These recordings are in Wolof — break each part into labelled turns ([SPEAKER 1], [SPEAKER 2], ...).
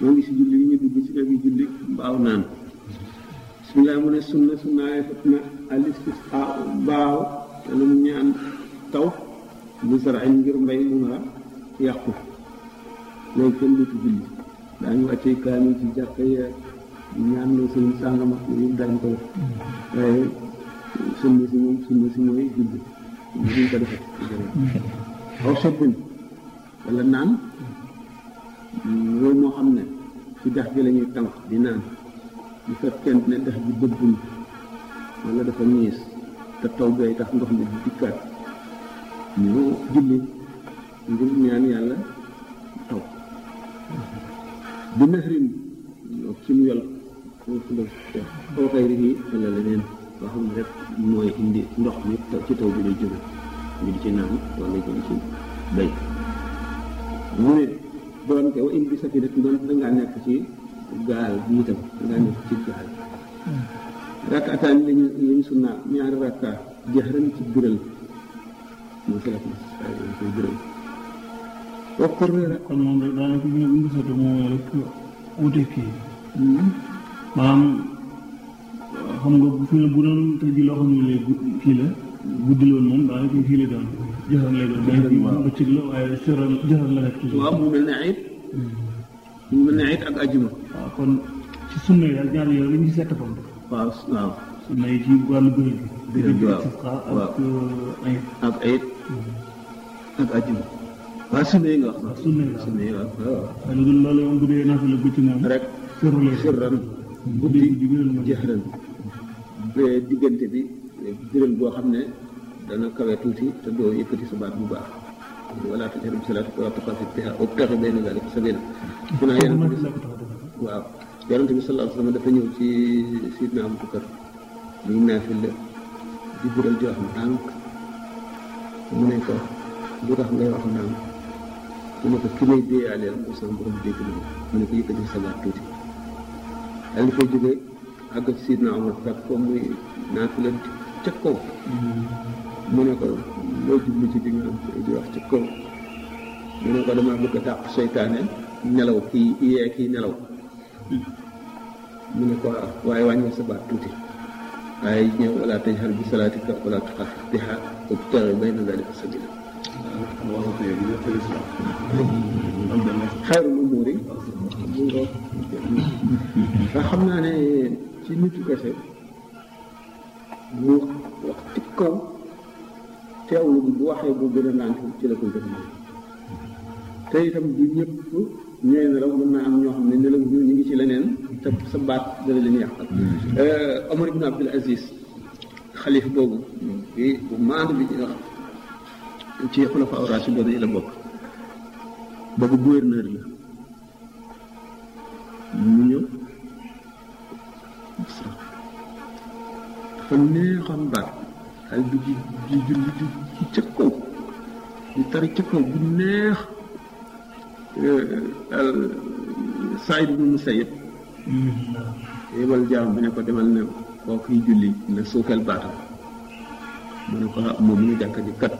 [SPEAKER 1] moo ngi si julli yi ñu dugg ci kër gi julli baaw naan bismillah mu ne sunna sunnaaye fat na alistisqa baaw wala mu ñaan taw bu sarain ngir mbay mu nar a yàqu loolu kenn dootu julli daañu wàccee kaamil ci jàkka ya ñaan loo sëñ sàngama yëpp daañu ko def waaye sunna si moom sunna si mooy julli duñ ko defee aw sobbin wala naan loolu moo xam ne ci dex gi la ñuy tànk di naan bu fekkente ne dex gi bëggul wala dafa ñiis te taw bay tax ndox mi di dikkaat ñu julli ngir ñaan yàlla taw bi nexrin ci mu yol foofu la koo xëy ri wala leneen loo xam ne rek mooy indi ndox mi ci taw bi lay jóge ñu di ci naan wala ñu di ci bay mu ne doon ko wa in bi safina doon dangaa nekk ci gaal bi itam dangaa nekk ci gaal rakkataan lañu lañu sunna ñaari rakka jaxran ci biral mooy salatu dañ koy biral waxtu reera
[SPEAKER 2] kon moom rek daanaka bu ñu bu ñu gisatu moom rek wute kii maanaam xam nga bu fi ne bu doon tey ji loo xam ne léegi kii la guddi loon moom daanaka kii la doon joxal lay doon mais fii moom bëccëg la waaye sëral joxal la rek toujours
[SPEAKER 1] waaw mu mel ne ayit mu mel ne ayit ak ajjuma
[SPEAKER 2] waaw kon ci sunna yi ak ñaar yooyu lañu ci sett fam
[SPEAKER 1] waaw waaw
[SPEAKER 2] sunna yi ci wàllu bëri gi
[SPEAKER 1] Bëri gi, waaw.
[SPEAKER 2] istisqa
[SPEAKER 1] Waaw.
[SPEAKER 2] ak ay
[SPEAKER 1] ak ayit ak ajjuma waaw sunna yi nga wax
[SPEAKER 2] waaw sunna yi waaw
[SPEAKER 1] sunna yi waaw waaw
[SPEAKER 2] waaye lu dul loolu moom bu dee naafila bëccëg moom
[SPEAKER 1] rek
[SPEAKER 2] sërru lay doon.
[SPEAKER 1] sirran
[SPEAKER 2] guddi guddi biral ma
[SPEAKER 1] jaxran ba diggante bi biral boo xam ne dana kawe tuuti te doo yëkkati sa baat bu baax wala tajhar bi salaatika wa tuxaafit biha wabtaxi bayna dalika sabila su naa yonent bi
[SPEAKER 2] la ko tax a def
[SPEAKER 1] waaw yonent bi sallallahu alayhi wa sallam dafa ñëw ci sidna Abubakar muy naafil la di biral di wax ndànk mu ne ko lu tax ngay wax ndànk mu ne ko ki may déeyaaleel mu sama borom dégg na ma mu ne ko yëkkati sa baat tuuti daal di fay jógee àgg ci sidna Omar fekk ko muy naafila ca kaw mu ne ko loo jublu ci di nga di wax ca kaw mu ne ko dama bëgg a dàq seytaane nelaw kii yee kii nelaw mu ne ko waaw waaye wàññi sa baat tuuti waaye ñëw wala tajhar bi salaatika wala tuxaafit biha wabtaghi bayna dalika sabila xayrul umuuri mu ngo ndax xam naa ne ci nitu kese mu wax ci kaw teewlu bi bu waxee bu gën a naan ci la ko gën a te itam du ñëpp ñooy nelaw mën naa am ñoo xam ne nelaw ñu ñu ngi ci leneen te sa baat dana leen yàqal Omar ibn Abdul Aziz xalif boobu bi bu maandu bi ñu wax ci xulafa ar-raashidun yi la bokk boobu gouverneur la mu ñëw dafa neexoon baat xal bi di di julli di ci ca kaw di tari ca kaw bu neex Saïd ibn Musayyib yebal jaam bi ne ko demal ne koo kiy julli na suufeel baatam mu ne ko ah moom mu ngi jàkka ji kat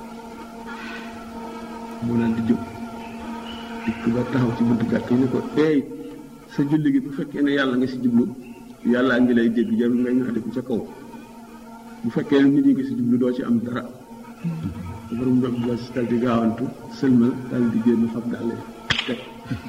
[SPEAKER 1] mu naan di jóg dikk ba taxaw ci buntu jàkk yi ne ko eey sa julli gi bu fekkee ne yàlla nga si jublu yàllaa ngi lay dégg jarul ngay ñax ko ca kaw bu fekkee ne nit ñi nga si jublu doo ci am dara borom doom bi si dal di gaawantu sëlmal dal di génn fab dàll teg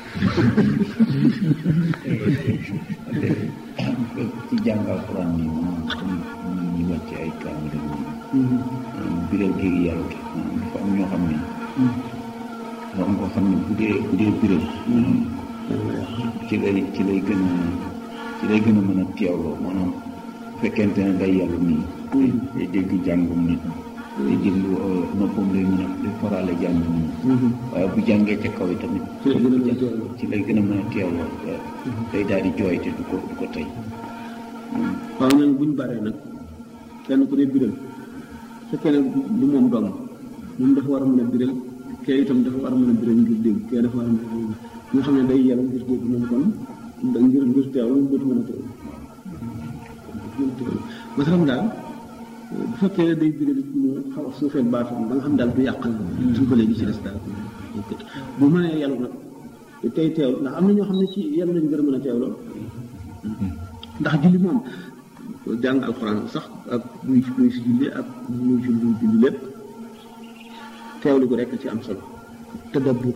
[SPEAKER 3] ci jàngal Alxuraan bi moom comme ñu wàcc ay kaamil ak ñoom biral gi yàlla ki dafa am ñoo xam ne dafa am koo xam ne bu dee bu dee biral ci lay ci lay gën a ci lay gën a mën a teewloo maanaam bu fekkente ne day yàlla nii day dégg jàngum nit day déglu noppam lay mën a di farale jàngum nit waaye bu jàngee ca kaw yi tamit
[SPEAKER 1] ci la gën a mën a teewloo.
[SPEAKER 3] ci lay gën a mën a teewloo day daal di jooy te du ko du ko tey
[SPEAKER 1] waaw ñooñu buñ baree nag kenn ku ne biral fekkee ne du moom dong moom dafa war a mën a biral kee itam dafa war a mën a biral ngir dégg kee dafa war a mën a dégg nga xam ne day yàlla ngir dégg moom kon da ngir ngir teewlu dootu mën a teewlu mën a teewlu masalam daal bu fekkee ne day biral mu xaw a suufeel baatam ba nga xam daal du yàqal suufalee gi ci des daal bu mënee yàlla nag te tey teewlu ndax am na ñoo xam ne ci yenn lañ gën a mën a teewloo ndax julli moom jàng alxuraan sax ak muy muy si julli ak muy julli julli lépp teewlu ko rekk ci am solo tadabbur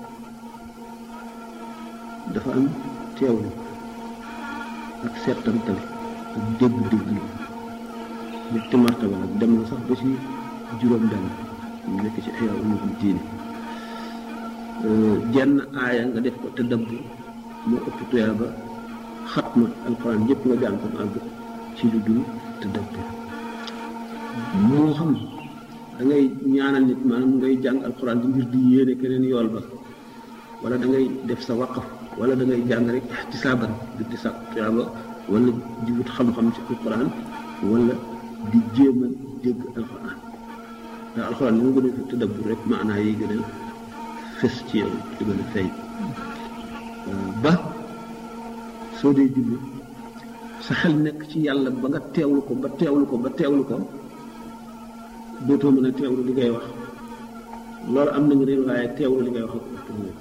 [SPEAKER 1] dafa am teewlu ak seetantal ak dégg-dégg ñetti martaba nag dem na sax ba ci juróom benn ñu nekk ci Ihya Ulumuddin diine jenn aaya nga def ko tadabbur moo ëpp tuyaaba xatma alxuraan yëpp nga jàng ko àgg ci lu dul tadabbur moo xam da ngay ñaanal nit maanaam ngay jàng alxuraan di ngir di yéene keneen yool ba wala da ngay def sa waqaf wala da ngay jàng rek ihtisaaban di di sàkk tuyaaba wala di wut xam-xam ci alxuraan wala di jéem a dégg alxuraan ndax alxuraan ni mu gën a tadabbur rek maanaa yi gën a fës ci yow di gën a feeñ ba soo dee julli sa xel nekk ci yàlla ba nga teewlu ko ba teewlu ko ba teewlu ko dootoo mën a teewlu li ngay wax loolu am na nga réer waaye teewlu li ngay wax ak ëpp na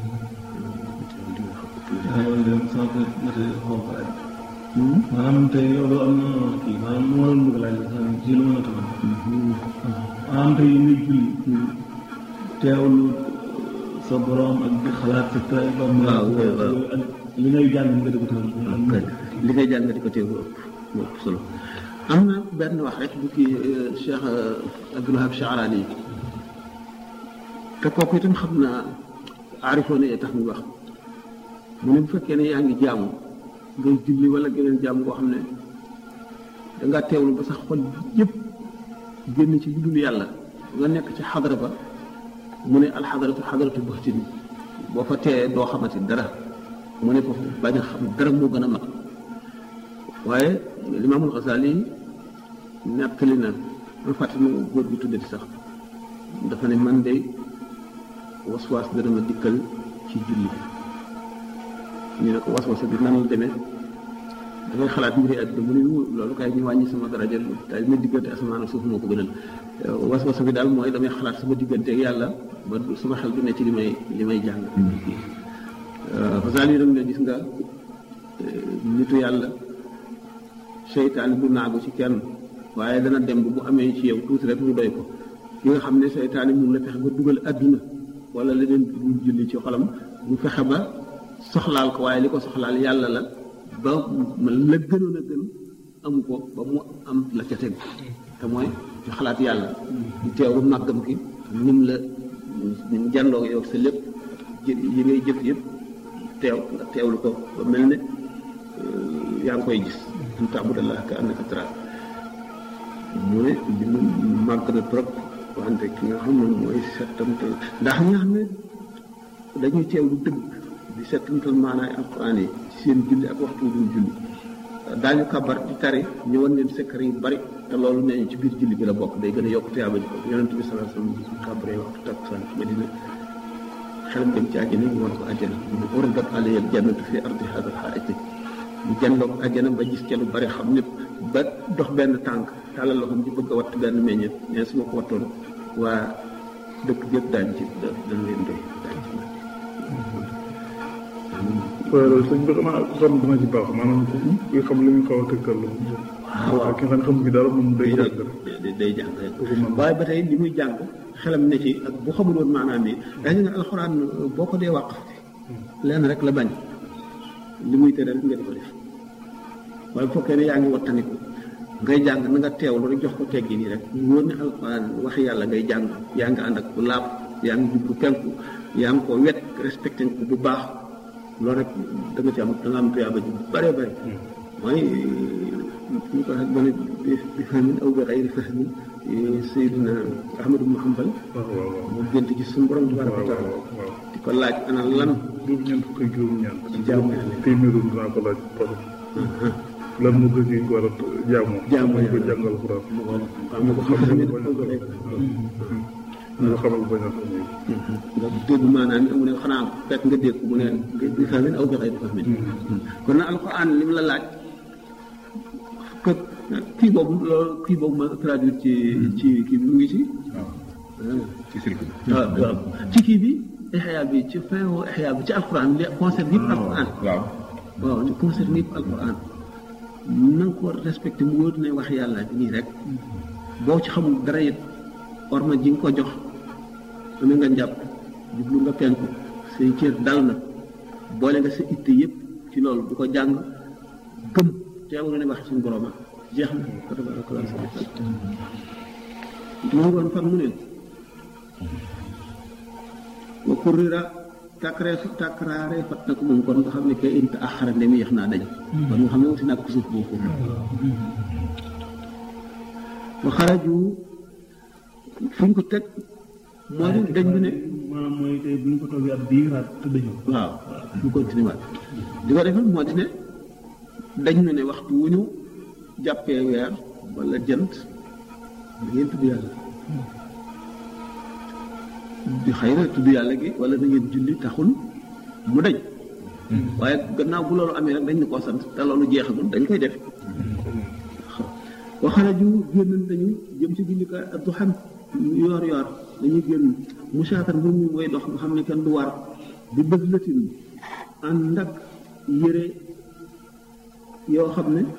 [SPEAKER 2] maanaam tey loolu am na kii maanaam moo doon bëgg laaj ci lu mën a taxaw maanaam tey yi ngay julli teewlu sa borom ak di xalaat sa tay ba
[SPEAKER 1] waaw waaw
[SPEAKER 2] ak li ngay jàng nga di ko teewlu
[SPEAKER 1] li ngay jàng di ko teewlu ëpp moo ëpp solo am na benn wax rek bu kii Cheikh Abdul Wahab Sha'rani te kooku itam xam naa aarifoon yi tax muy wax mu ne bu fekkee ne yaa ngi jaamu ngay julli wala geneen jaamu koo xam ne dangaa teewlu ba sax xol yëpp génn ci lu dul yàlla nga nekk ci xadara ba mu ne alxadaratu xadaratu baxtin boo fa teeyee doo xamati dara mu ne foofu bañ a xam dara moo gën a mag waaye limaamul Xasaali nettali na ma fàttali ma góor gi tuddati sax dafa ne man de waswaas dana ma dikkal ci julli ñu ne ko waswasa bi nan la demee dafay xalaat mbiri àdduna mu ne loolu kay ñu wàññi sama daraja daal ma diggante asamaan ak suuf moo ko gënal waswasa bi daal mooy damay xalaat sama diggante ak yàlla ba sama xel du ne ci li may li may jàng Xasaali nag ne gis nga nitu yàlla seytaane bu naagu ci kenn waaye dana dem bu amee ci yow tuuti rek mu doy ko ki nga xam ne seytaane mun la fexe ba dugal àdduna wala leneen bu julli ci xolam mu fexe ba soxlaal ko waaye li ko soxlaal yàlla la ba la gënoon a gën amu ko ba mu am la ca tegu te mooy ci xalaat yàlla di teewlu màggam ki nim la nim jàndoo yow sa lépp yi ngay jëf yëpp teew nga teewlu ko ba mel ne yaa ngi koy gis an taabudallah ka annaka tara mu ne li mu màgg na trop wante ki nga xam ne mooy settantal ndax ñi nga xam ne dañuy teewlu dëgg di settantal maanaay alquran yi ci seen julli ak waxtu dul julli daañu kabar di tari ñëwoon leen secret yu bari te loolu nee ñu ci biir julli bi la bokk day gën a yokk tuyaaba ji ko yonent bi sallallahu alayhi wasallam kabaree waxtu takkusaan ci Madina xelam dem ci àjjana ñu war ko àjjana mu uridat alayya al-jannatu fi ardi hadha al-ha'it mu jànloog àjjana ba gis ca lu bari xam lépp ba dox benn tànk tàllal loxoom ci bëgg a watt benn meññeet mais su ma ko wattoon waa dëkk yëpp daañu ci dañ leen doy daañu ci
[SPEAKER 4] waaye loolu sëñ bi xanaa ku xam dina ci baax maanaam kuy xam li ñu xaw a tëkkal la
[SPEAKER 1] waaw
[SPEAKER 4] ki nga xam ne xamu ci dara moom day jàng rek
[SPEAKER 1] day day jàng rek waaye ba tey li muy jàng xelam ne ci ak bu xamul woon maanaam yi dañu ne alxuraan boo ko dee wàq lenn rek la bañ li muy tere rek nga di ko def waaye bu fekkee ne yaa ngi wattaniku ngay jàng na nga teewlu rek jox ko teggi nii rek wóor ne alxuraan waxi yàlla ngay jàng yaa ngi ànd ak bu laab yaa ngi jublu penku yaa ngi ko wet respecté ko bu baax loolu rek da nga ci am da nga am tuyaaba ji bare bare mooy ñu ko waxee ba ne bi fahmin aw bi xayri fahmin Seydina Ahmadu ibn Hanbal
[SPEAKER 4] waaw waaw waaw
[SPEAKER 1] mu gént ci suñu borom tabaraka wa
[SPEAKER 4] waaw
[SPEAKER 1] taala
[SPEAKER 4] waaw waaw
[SPEAKER 1] di ko laaj ana lan
[SPEAKER 4] juróom ñeent fukk ak juróom ñeent
[SPEAKER 1] jaamu yàlla
[SPEAKER 4] téeméeru dinaa ko laaj parce que lan moo ko ci war a jaamoo
[SPEAKER 1] Jaamu
[SPEAKER 4] ñu ko
[SPEAKER 1] yàlla.
[SPEAKER 4] jàngal Alxuraan
[SPEAKER 1] mu ko xam ne ko
[SPEAKER 4] xam
[SPEAKER 1] xam
[SPEAKER 4] ne
[SPEAKER 1] ne
[SPEAKER 4] bañ
[SPEAKER 1] ko
[SPEAKER 4] a
[SPEAKER 1] rek
[SPEAKER 4] ñu ko xamal bañ a xam ne
[SPEAKER 1] nga dégg maanaam mu ne xanaa fekk nga dégg mu ne bi fahmin aw bi xayri fahmin kon nag alxuraan li mu la laaj que kii boobu loolu kii boobu ma traduire ci ci kii bi mu ngi ci
[SPEAKER 3] ci cirque bi
[SPEAKER 1] waaw waaw ci kii bi ixya bi ci fin wu ixya bi ci alquran li concerne yëpp alquran
[SPEAKER 3] waaw
[SPEAKER 1] waaw li concerne yëpp alquran na nga ko respecté mu wóor ne wax yàlla bi nii rek boo ci xamul dara it orma ji nga ko jox amee nga njàpp jublu nga penku say cër dal na boole nga sa itte yëpp ci loolu bu ko jàng gëm teewul ne wax suñu borom jeex na ko tabaraka wa taala mu ngoon fan mu ne wa kurrira takree takraare fat na ko moom kon nga xam ne kay inta axara ndem yéex naa dañ kon nga xam ne wuti naa ko suuf boobu foofu wa xaraju fu ñu ko teg moo di dañ bi ne
[SPEAKER 2] maanaam mooy tey bu ñu ko toogee ab diiraat te dañu
[SPEAKER 1] waaw ñu continué waat di ko defal moo di ne dañ ñu ne waxtu wu ñu jàppee weer wala jant da ngeen tudd yàlla di xëy na tudd yàlla gi wala da ngeen julli taxul mu dañ waaye gannaaw bu loolu amee rek dañ ñu koo sant te loolu jeexagul dañ koy def waxaraju génn dañu jëm ci jullikaay ak du xam yoor yoor dañuy génn musaatar mbir mi mooy dox nga xam ne kenn du war di bëgg lëtin ànd ak yére yoo xam ne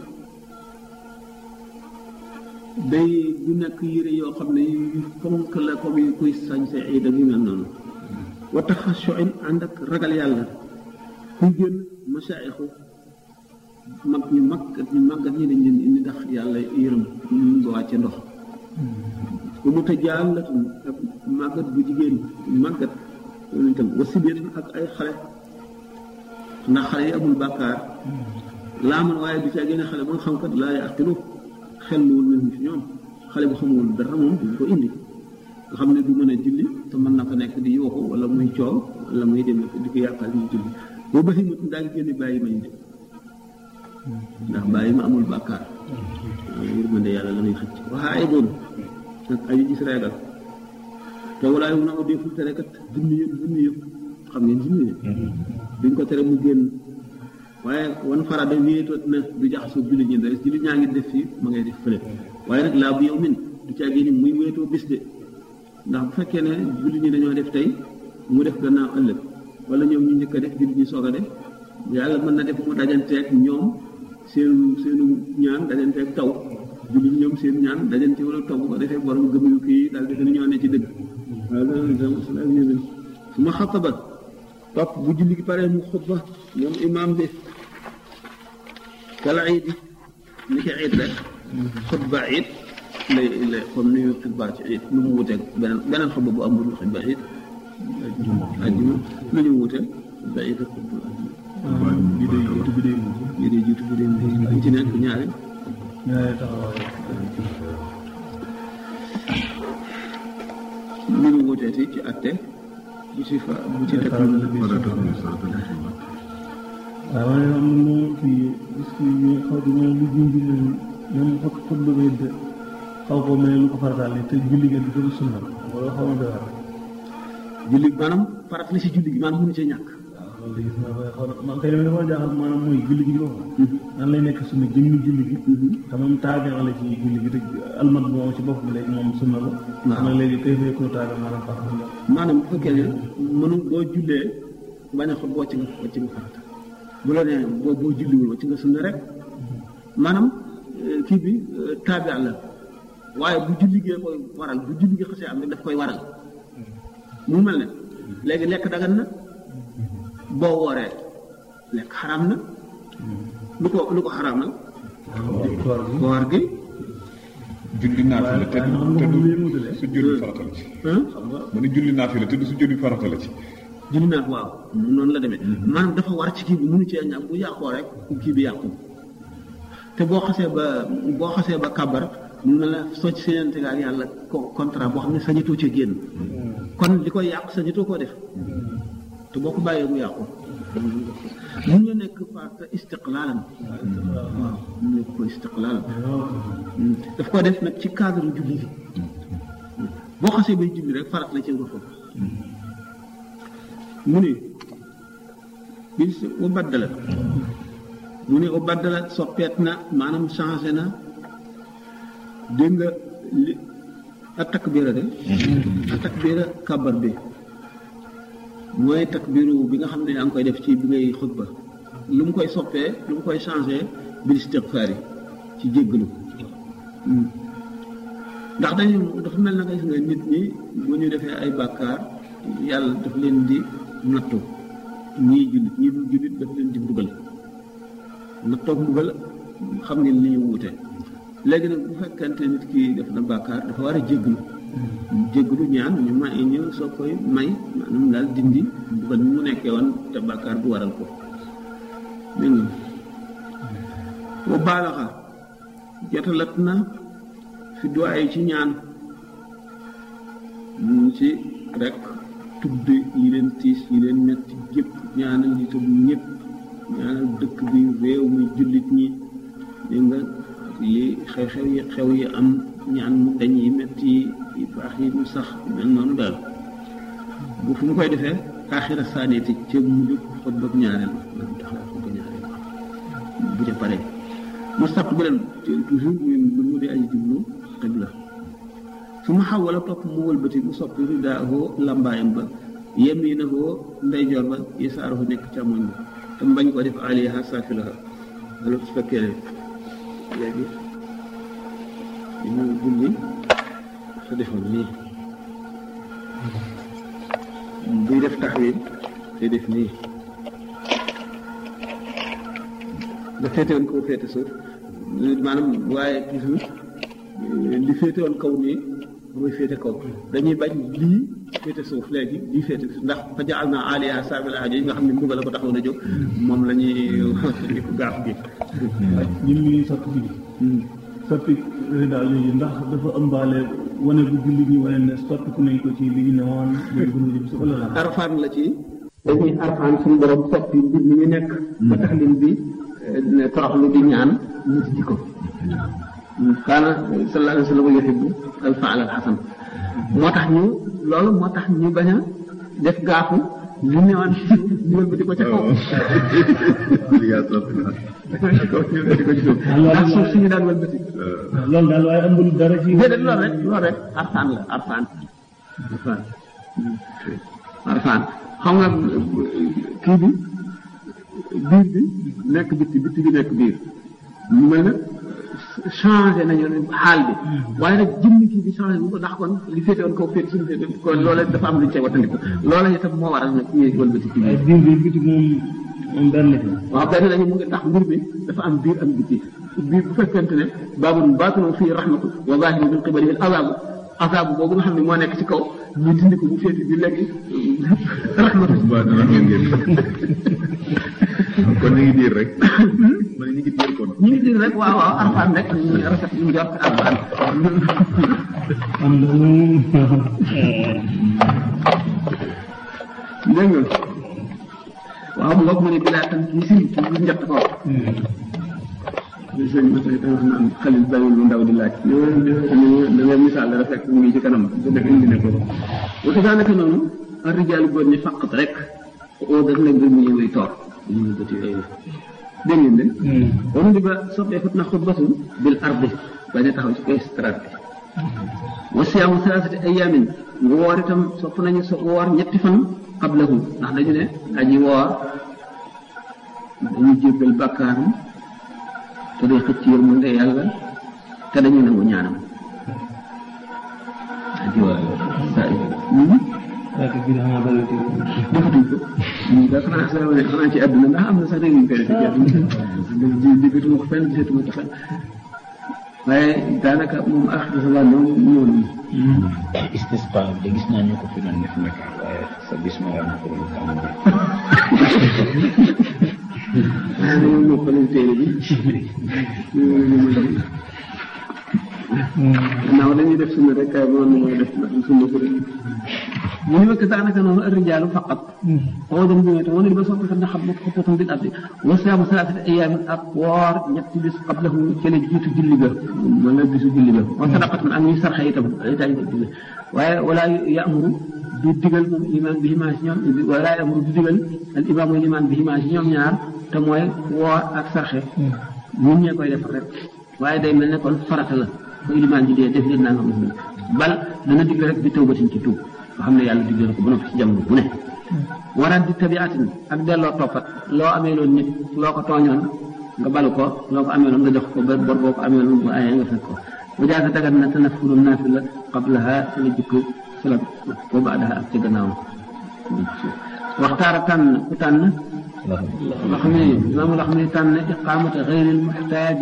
[SPEAKER 1] day du nekk yére yoo xam ne yu fonk la comme yu kuy sañse ay dag yu mel noonu wa taxashuin ànd ak ragal yàlla kuy génn masaayixu mag ñu mag ñu màggat ñi dañ leen indi ndax yàlla yërëm ñu nga wàcce ndox bu mu tajaalatun ak màggat bu jigéen màggat loolu itam wa sibéen ak ay xale ndax xale yi amul bàkkaar laa man waaye du caa génne xale ba nga xam kat laa yaqilu xel luwul nañu fi ñoom xale bu xamul dara moom duñ ko indi nga xam ne du mën a julli te mën na fa nekk di yooxu wala muy coow wala muy dem di ko yàqal ñu julli boo baxi ma daal di génne bàyyi ma ñu de ndax bàyyi ma amul bàkkaar yërmande yàlla la muy xëcc waxaa ay doon nag ay gis reegal te walaay mun a ko deful tere kat junni yëpp junni yëpp xam ngeen junni yëpp duñ ko tere mu génn waaye wan farada wéetoot na du jaxasoo julli ñi dara julli ñaa ngi def fii ma ngay def fële waaye nag laa bu yow min du caa génn muy wéetoo bis de ndax bu fekkee ne julli ñi dañoo def tey mu def gannaaw ëllëg wala ñoom ñu njëkk a def julli ñi soog a def yàlla mën na def mu dajanteeg ñoom seen seenu ñaan dajanteeg taw julli ñoom seen ñaan dajante wala taw bu ko defee borom gëm yu kii daal defe ne ñoo ne ci dëgg waaye loolu itam su ma xataba topp bu julli gi paree mu xutba moom imaam bi kala iid ni ki iid rek xutba iid lay lay comme ni xutba ci iid lu mu wuteeg beneen beneen xutba bu amul xutba iid ajjuma lu ñu wuteeg xutba iid ak xutba ajjuma
[SPEAKER 2] bi day jiitu bi day mujj
[SPEAKER 1] bi day jiitu bi day mujj ñu ci nekk ñaari
[SPEAKER 2] ñaari taxawaay
[SPEAKER 1] lu ñu wuteeti ci atte bu ci fa bu ci teg lu
[SPEAKER 2] waaw waaye am na moom kii gis ki ñu xaw di mel lu junj ñoom xot xot ba ngay xaw ko mel lu ko farataal te julli ngeen di ko sunna wala xaw ma doy waar
[SPEAKER 1] julli maanaam farat la si julli gi maanaam mënu cee ñàkk
[SPEAKER 2] loolu de gis naa ko xaw man kay li ma dafa jaaxal maanaam mooy julli gi di boppam nan lay nekk sunna jëmmi julli gi te moom taabi la ci julli gi te almat bi moom ci boppam léegi moom sunna la
[SPEAKER 1] waaw
[SPEAKER 2] man léegi kay fay ko taabi maanaam faax na
[SPEAKER 1] maanaam bu fekkee ne mënu boo jullee bañ a xob wàcc nga wàcc nga farata bu la nee boo boo julliwul wàcc nga sunna rek maanaam eh, kii bi eh, taabi la waaye bu julli gee koy waral bu julli gi xasee am rek daf koy waral mu mel ne léegi lekk dagan na boo wooree lekk xaraam na lu ko lu ko xaraamal
[SPEAKER 2] koor gi
[SPEAKER 1] koor gi
[SPEAKER 3] julli naafila te
[SPEAKER 2] waaye xam nga
[SPEAKER 3] te
[SPEAKER 2] moom
[SPEAKER 3] du
[SPEAKER 2] li mutale
[SPEAKER 3] su jëli farata la ci
[SPEAKER 1] ah
[SPEAKER 2] xam nga
[SPEAKER 3] mu ne julli naafila te du su jëli farata la ci
[SPEAKER 1] julli naa ko waaw noonu la demee maanaam dafa war ci kii bi mënu cee ñàkk bu yàqoo rek kii bi yàqu te boo xasee ba boo xasee ba kàbbar mun na la soo ci séenante ak yàlla co- contrat boo xam ne sañatoo ci génn kon li koy yàq sañatoo koo def te boo ko bàyyee mu yàqu mun na nekk farata istiqlaalan waaw mun na ko istiqlaalan daf ko def nag ci cadre julli bi boo xasee bay julli rek farat la ci nga foofu mu ne bis u baddala mu ne u baddala soppeet na maanaam changé na dégg nga li a takbira de a takbira kabar bi mooy takbiru bi nga xam ne yaa ngi koy def ci bi ngay xutba lu mu koy soppee lu mu koy changé bil istighfar yi ci jéggalu ndax dañu dafa mel na nga gis nga nit ñi bu ñu defee ay bàkkaar yàlla daf leen di nattu ñii jullit ñii dul jullit daf leen di mbugal nattoog mbugal xam ngeen li ñu wuute léegi nag bu fekkente nit ki def na bàkkaar dafa war a jéggalu jéggalu ñaan ñu may ñu soo koy may maanaam daal dindi mbugal mi mu nekkee woon te bàkkaar bu waral ko dégg nga wa baalaxa jotalat na fi duwaay ci ñaan mu ci rek tudd yi leen tiis yi leen metti yëpp ñaanal yi tudd ñëpp ñaanal dëkk bi réew mi jullit ñi dégg nga li xew-xew yi xew yi am ñaan mu dañ yi metti yi baax yi mu sax mel noonu daal bu fu mu koy defee aaxira saaneeti ca mujj xutba ñaareel man taxaw xutba ñaareel bu ca pare mu sàpp bi leen toujours muy mbir mu di aji jublu xibla su ma xaw wala topp mu wëlbati mu soppi ridaahoo lambaayam ba yaminahoo ndeyjoor ba yasaaruhu nekk càmmoñ ba te mu bañ ko def aliyaha saafilaha wala su fekkee ne léegi dañu julli sa defoon nii buy def taxawin te def nii nga féete woon kaw féete suuf maanaam waaye toujours li féete woon kaw nii mooy féete kaw dañuy bañ lii féete suuf léegi lii féete suuf ndax fa jaal naa aliya saabilaha yi nga xam ne mbugal la ko taxaw na jóg moom la ñuy di ko gaaf gi
[SPEAKER 2] ñun ñuy soppi bi soppi daal yooyu ndax dafa ëmbaale wane bu julli ñi wane ne soppiku nañ ko ci li ñu ne woon léegi bu ñu jëm si wala la
[SPEAKER 1] arfaan la ci dañuy arfaan suñu borom soppi mbir mi ñu nekk ba tax lim bi toroxlu di ñaan ñu ci ko kaana sallallahu alayhi wa sallam yuhibbu al faal al xasan moo tax ñu loolu moo tax ñu bañ a def gaafu li newoon ci suuf ñu wëlbati ko ca kaw wëlbati ko ci suuf ndax suuf suñu daan wëlbati
[SPEAKER 2] loolu daal waaye amul dara ci
[SPEAKER 1] déedéet loolu rek loolu rek arfaan la arfaan arfaan arfaan xam nga kii bi biir bi nekk bitti bitti bi nekk biir ñu mel na changé nañu xaal bi waaye nag jëmmi kii bi changé bu ko ndax kon li féete woon kaw féete suñu féete kon loola dafa am lu ñu cee wattandiku loola itam moo waral nag ñuy wëlbati kii bi
[SPEAKER 2] waaye biir bi biti moom moom benn la
[SPEAKER 1] waaw benn lañu mu ngi ndax mbir mi dafa am biir am bitti biir bu fekkente ne baabul baatinu fii rahmatu wa zaahiru min qibalihi al azaabu azaabu boobu nga xam ne moo nekk ci kaw ñu dindi ko bu féete bi léegi rahmatu
[SPEAKER 5] kon ñu ngi diir rek ma ne ñu ngi diir kon
[SPEAKER 1] ñu ngi diir rek waaw waaw arfaan rek ñu rafet ñu jot arfaan
[SPEAKER 2] am na moom
[SPEAKER 1] dégg nga waaw mu ngoog mu ne bilaa tan kii si ci bu njëtt ko sëñ ma tey wax naan xalil bàyyil lu ndaw di laaj da ngay misaal dara fekk mu ngi ci kanam bu def indi ne ko wa kazaalika noonu ar rijaalu góor ñi faqat rek oo daf leen mbir mu ñëwee toor ñu bëti yooyu dégg ngeen de wonu di ba soppee fut na xutbatu bil ardi bañ a taxaw ci koy strat bi wa siyaamu salaasati ayaamin woor itam sopp nañu so woor ñetti fan qablahu ndax dañu ne aji woor dañuy jéggal bàkkaaram te day xëcc yërmande yàlla te dañuy nangu ñaanam aji woor saa
[SPEAKER 2] waaye bi xanaa bëri
[SPEAKER 1] defatuñ ko da xanaa sa xanaa ci àdduna ndax am na sax réew yu koy defee ci àdduna di déggatuma ko fenn gisatuma ko fenn waaye daanaka moom ah dafa la moom ñëw nañu
[SPEAKER 3] istisqa de gis naa ñu ko fi doon def nag waaye sa bis ma war na ko doon tàmm
[SPEAKER 1] ah dañoo noppalal téere bi gannaaw dañuy def sunna rek kay moom mooy def sunna ko rek mu ni wekk daanaka noonu arrijaalu faqat oo dem bi te wala di ba soppi xam ne xam na xoppatam bil ardi wa siyaamu salaasati ayaamin ak woor ñetti bis qablahu cële jiitu julli ga wala bisu julli ga wa sadaqatan ak ñuy sarxe itam dañ ko digal waaye wala yamuru du digal moom iman bi himaa si ñoom wala yamuru du digal al imaamu iman bi himaa si ñoom ñaar te mooy woor ak sarxe ñun ñee koy def rek waaye day mel ne kon farata la ko ilimaan ji dee def leen naa nga mos bal dana digle rek bi tawbatin ci tuub nga xam ne yàlla digle na ko ba noppi ci jamono bu ne waral di tabiatin ak delloo toppat loo amee loon nit loo ko tooñoon nga balu ko loo ko amee loon nga jox ko ba bor boo ko amee loon bu ayee nga fekk ko bu jaata dagat na tanafuru naafila qablaha ci la jikko salat wa baadaha ak ci gannaaw waxtaara tànn ku tànn wax ne imaamu wax ne tànn iqaamata xayril muxtaaji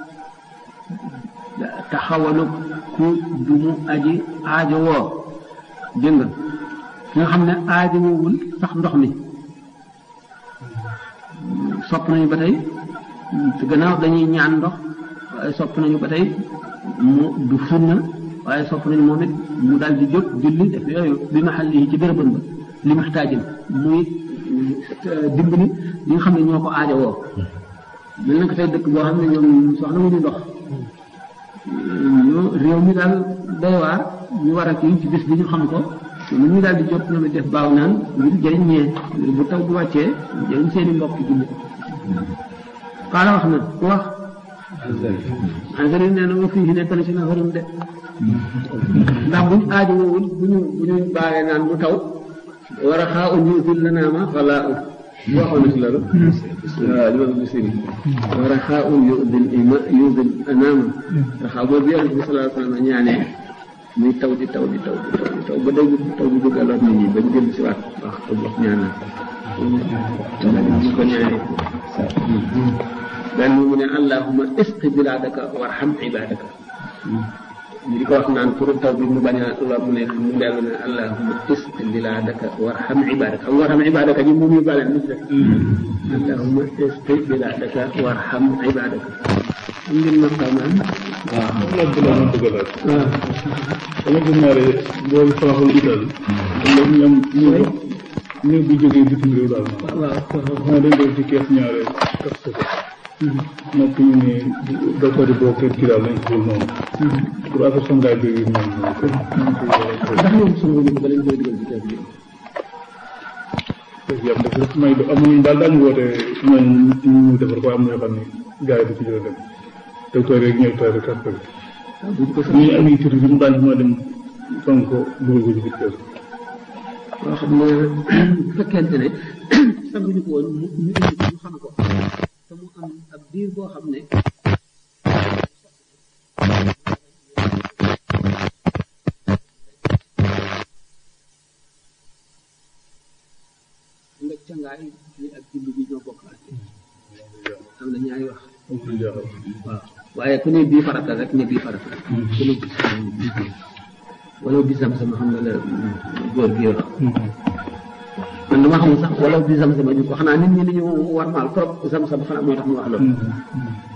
[SPEAKER 1] taxawalu ku dumu aji aajo woo dégg nga ki nga xam ne aajo woowul sax ndox mi sopp nañu ba tey te gannaaw dañuy ñaan ndox waaye sopp nañu ba tey mu du sunna waaye sopp nañu moom it mu daal di jóg julli def yooyu bi maxal yi ci bérébam ba li muxtaajin muy dimbali ñi nga xam ne ñoo ko aajo woo mel na ko tey dëkk boo xam ne ñoom soxla wuñu ndox ñoo réew mi daal doy waar ñu war a kii ci bis bi ñu xam ko lu ñu daal di jot ñoom it def baaw naan ngir jëriñ ñee ngir bu taw bu wàccee jëriñ seen i mbokk julli xaala wax na ku wax engrais nee na ma fii nekk na si nafarum de ndax buñ aajo woowul bu ñu bu ñu baalee naan mu taw war a xaa un yusil la naama wala waxoon na si loolu waaw li ma gis ni war a xaa un yusil ima yusil naama xaa boobu yonent bi sallallahu alayhi wa sallam ñaanee muy taw di taw di taw di taw di taw ba day taw bi bëgg a lor nit ñi ba ñu dellu si waat wax ko wax ñaan na ñu ko ñaanee benn mu ne allahuma isqi bilaadaka warham ibadaka ñu di ko wax naan pour taw bi mu bañ a lor mu nekk mu dellu ne allahuma isqi bilaadaka warham ibadaka am warham ibadaka ji moom yu bale nit rek allahuma isqi bilaadaka warham ibadaka am ngeen maqamaan
[SPEAKER 4] waaw laaj bi laa ma bëgg a laaj. dama gis naa ne booy faaxul Italie. léegi ñu am ñu ñu bu jógee bitim réew daal ma.
[SPEAKER 1] waaw
[SPEAKER 4] xanaa dañ doon ci kees ñaare kas ko. noppi ñu ne docteur yi boo kër kii daal lañ ko noonu. pour affaire sangaay bi yu mel noonu.
[SPEAKER 1] ndax ñoom suñu ñu ba lañ koy dugal ci kees bi
[SPEAKER 4] yàlla def def may amuñu daal daañu woote ñooñu ñu ñu defar ko am na yoo xam ne gars yi du ci jël dem docteur yeeg ñooy toog kas ko bi.
[SPEAKER 1] buñ ko
[SPEAKER 4] ñu am yi tur bi mu daan mën a dem sonk ko dugal ko ci biir kër
[SPEAKER 1] loo xam ne bu fekkente ne sanguñu ko woon mu ñu indi ko ñu xam ko te mu am ab diir boo xam ne nga cangaay li ak julli bi ñoo bokk ak am na ñaari wax
[SPEAKER 4] amul jaaxal
[SPEAKER 1] waaw waaye ku ne bii farata rek ne bii farata rek ku ne bis wala bi sam-sam xam nga la góor gi wax man dama xamul sax wala bi sam-sam ñu ko xanaa nit ñi ni ñu war maal trop sam-sam xanaa moo tax mu wax loolu